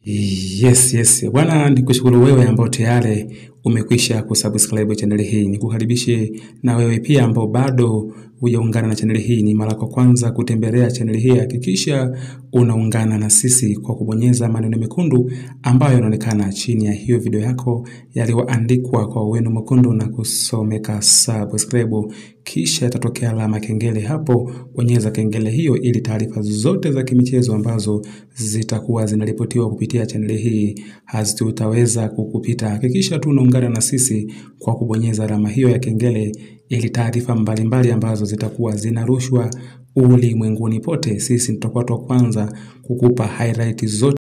Yes, yes. Bwana nikushukuru wewe ambao tayari umekwisha kusubscribe channel hii. Nikukaribishe na wewe pia ambao bado hujaungana na channel hii. Ni mara kwa kwanza kutembelea channel hii, hakikisha unaungana na sisi kwa kubonyeza maneno mekundu ambayo yanaonekana chini ya hiyo video yako yaliyoandikwa kwa wino mwekundu na kusomeka subscribe, kisha itatokea alama kengele hapo. Bonyeza kengele hiyo ili taarifa zote za kimichezo ambazo zitakuwa zinaripotiwa kupitia chaneli hii hazitaweza kukupita. Hakikisha tu unaungana na sisi kwa kubonyeza alama hiyo ya kengele ili taarifa mbalimbali ambazo zitakuwa zinarushwa ulimwenguni pote, sisi tutakuwa wa kwanza kukupa highlight zote.